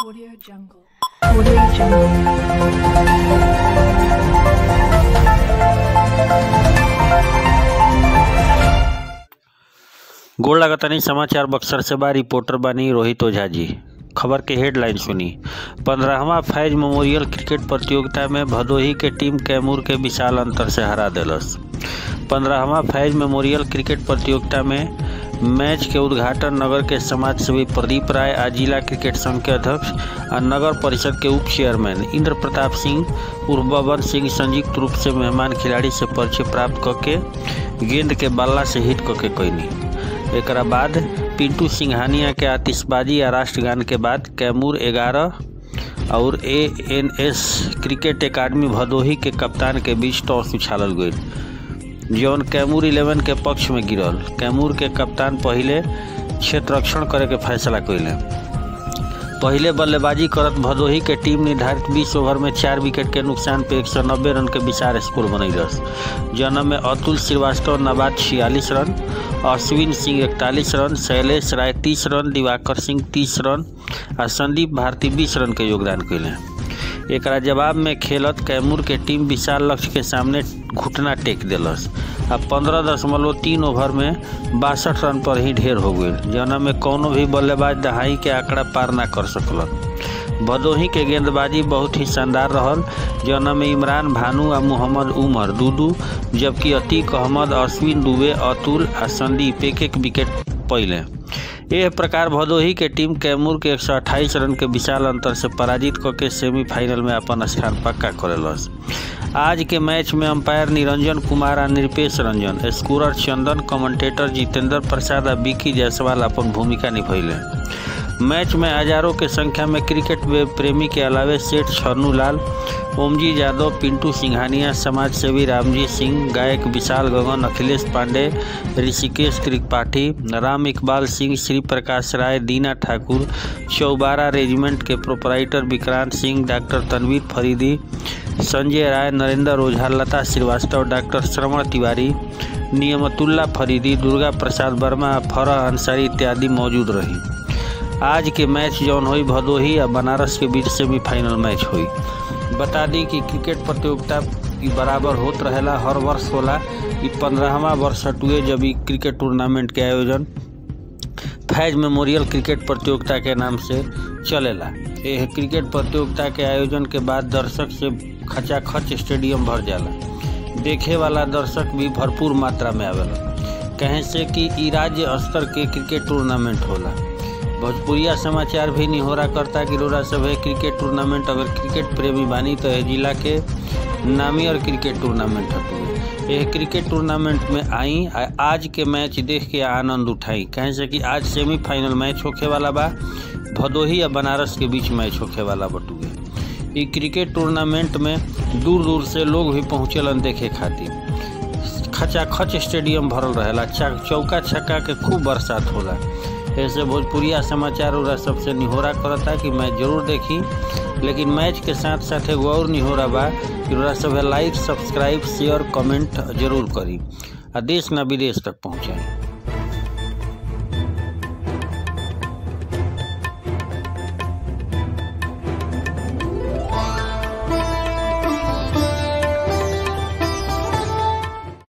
Audio Jungle. Audio Jungle. गोड़ लागतानी समाचार बक्सर से बा रिपोर्टर बानी रोहित ओझा जी खबर के हेडलाइन सुनी पंद्रहवा फैज मेमोरियल क्रिकेट प्रतियोगिता में भदोही के टीम कैमूर के विशाल अंतर से हरा दिलस पंद्रहवा फैज मेमोरियल क्रिकेट प्रतियोगिता में मैच के उद्घाटन नगर के समाज सेवी प्रदीप राय आ जिला क्रिकेट संघ के अध्यक्ष आ नगर परिषद के उप चेयरमैन इंद्र प्रताप सिंह उर्फ बबन सिंह संयुक्त रूप से मेहमान खिलाड़ी से परिचय प्राप्त करके गेंद के बल्ला से हिट करके कैनी एकरा बाद पिंटू सिंघानिया के आतिशबाजी या राष्ट्रगान के बाद कैमूर ग्यारह और A N S cricket academy Bhadohi के कप्तान के बीच टॉस उछालल गई जौन कैमूर इलेवन के पक्ष में गिरल कैमूर के कप्तान पहिले क्षेत्ररक्षण करे के फैसला कैले पहिले बल्लेबाजी करत भदोही के टीम निर्धारित 20 ओवर में चार विकेट के नुकसान पे 190 रन के विशाल स्कोर बनैलस जन्म में अतुल श्रीवास्तव नवाज छियालीस रन अश्विन सिंह इकतालीस रन शैलेश राय तीस रन दिवाकर सिंह तीस रन आ संदीप भारती बीस रन के योगदान कैले एकरा जवाब में खेलत कैमूर के टीम विशाल लक्ष्य के सामने घुटना टेक दिलस आ पंद्रह दशमलव तीन ओवर में बासठ रन पर ही ढेर हो गई जना में कोनो भी बल्लेबाज दहाई के आंकड़ा पार ना कर सकलन भदोही के गेंदबाजी बहुत ही शानदार रहल जना में इमरान भानु आ मोहम्मद उमर दूदू जबकि अतीक अहमद अश्विन दुबे अतुल आ संदीप एक एक विकेट पहिले एह प्रकार भदोही के टीम कैमूर के 128 रन के विशाल अंतर से पराजित करके सेमीफाइनल में अपन स्थान पक्का करेलस आज के मैच में अंपायर निरंजन कुमार आ निरपेश रंजन स्कोरर चंदन कमेंटेटर जितेंद्र प्रसाद आ विकी जायसवाल अपन भूमिका निभैले मैच में हजारों के संख्या में क्रिकेट प्रेमी के अलावे सेठ छन्नू लाल ओमजी यादव पिंटू सिंघानिया समाज सेवी रामजी सिंह गायक विशाल गगन अखिलेश पांडे ऋषिकेश त्रिपाठी राम इकबाल सिंह श्री प्रकाश राय दीना ठाकुर चौबारा रेजिमेंट के proprietor Vikrant Singh doctor Tanveer Faridi Sanjay Rai Narendra Ojha Lata Srivastava doctor Shravan Tiwari Niyamatullah Faridi Durga Prasad Verma Farah Ansari इत्यादि मौजूद रही आज के मैच जौन हुई भदोही और बनारस के बीच सेमीफाइनल मैच हुई बता दी कि क्रिकेट प्रतियोगिता ई बराबर होत रहेला हर वर्ष होला ई पंद्रहवा वर्ष हटुए जब ई क्रिकेट टूर्नामेंट के आयोजन फैज मेमोरियल क्रिकेट प्रतियोगिता के नाम से चलेला यह क्रिकेट प्रतियोगिता के आयोजन के बाद दर्शक से खचाखच स्टेडियम भर जाला देखे वाला दर्शक भी भरपूर मात्रा में आवेला कहें से कि ई राज्य स्तर के क्रिकेट टूर्नामेंट होला भोजपुरिया समाचार भी निहोरा करता कि रोरा सब है क्रिकेट टूर्नामेंट अगर क्रिकेट प्रेमी बानी तो है जिला के नामी और क्रिकेट टूर्नामेंट हटुए यह क्रिकेट टूर्नामेंट में आई आ- आज के मैच देख के आनंद उठाई कहें से कि आज सेमीफाइनल मैच होखे वाला बा भदोही या बनारस के बीच मैच होखे वाला बटुए ई क्रिकेट टूर्नामेंट में दूर दूर से लोग भी पहुँचेलन देखे खातिर खचाखच स्टेडियम भरल रहेला चा- चौका छक्का के खूब बरसात होला ऐसे भोजपुरिया समाचार उरा सबसे निहोरा करता कि मैच जरूर देखी लेकिन मैच के साथ साथ एगो और निहोरा बा कि उरा सब लाइक सब्सक्राइब शेयर कमेंट जरूर करी आ देश ना विदेश तक पहुँचाई